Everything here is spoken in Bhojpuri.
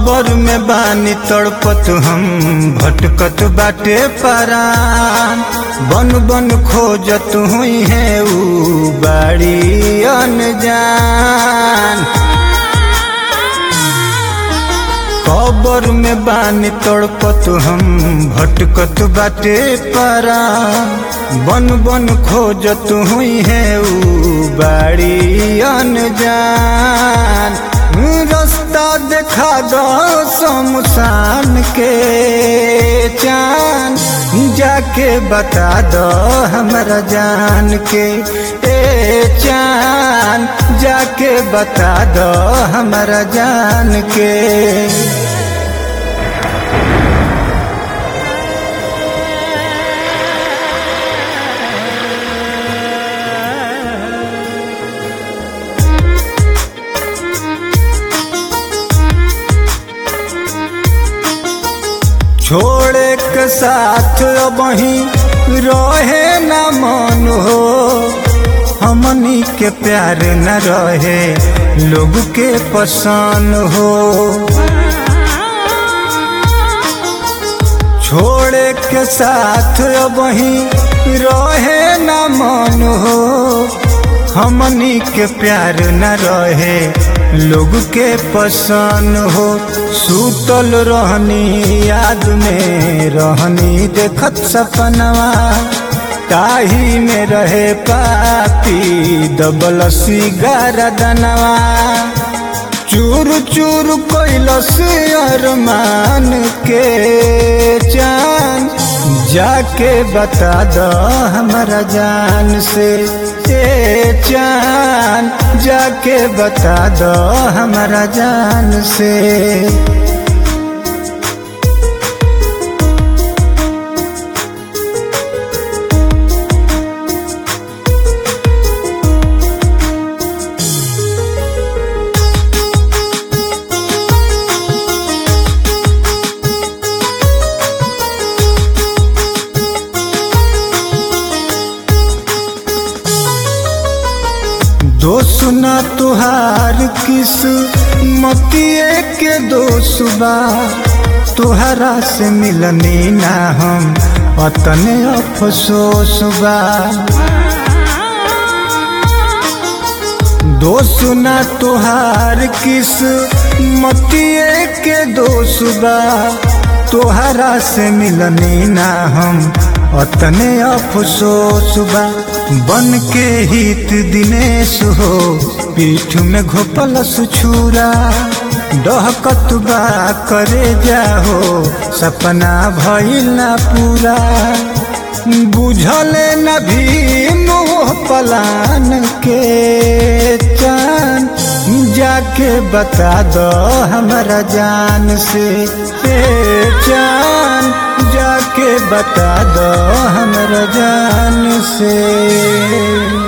कबर में बानी तड़पत हम भटकत बाटे परान बन बन खोजत हुई है ऊ बाड़ी अनजान कबर में बानी तड़पत हम भटकत बाटे परान बन बन खोजत हुई है ऊ बाड़ी अनजान रास्ता देखा दो शमशान के चान जाके बता दो हमरा जान के ए चान जाके बता दो हमरा जान के छोड़े के साथ वही रहे न मन हो हमनी के प्यार न रहे लोग के पसंद हो छोड़े के साथ वही रहे न मन हो हमनी के प्यार न रहे लोग के पसंद हो सूतल रहनी याद में रहनी देखत सपनवा ताही में रहे पापी दबल सिगार दनवा चूर चूर कैलस अरमान के चान जाके बता दो हमारा जान से ए चान जाके बता दो हमारा जान से दोस्त न तुहार किस मतिए के दोस्त बा तुहरा से मिलनी ना हम अतने अफसोस बा दोस्त न तुहार किस मतिए के दोस्त बा तुहरा से मिलनी ना हम अतने अफसोस बा बन के हित दिनेश हो पीठ में घोपलस छुरा डहकत बा करे जाहो सपना भइल ना पूरा बुझले न भी मोह पलान के चान जाके बता दो हमारा जान से ए चान जाके बता दो हमारा जान से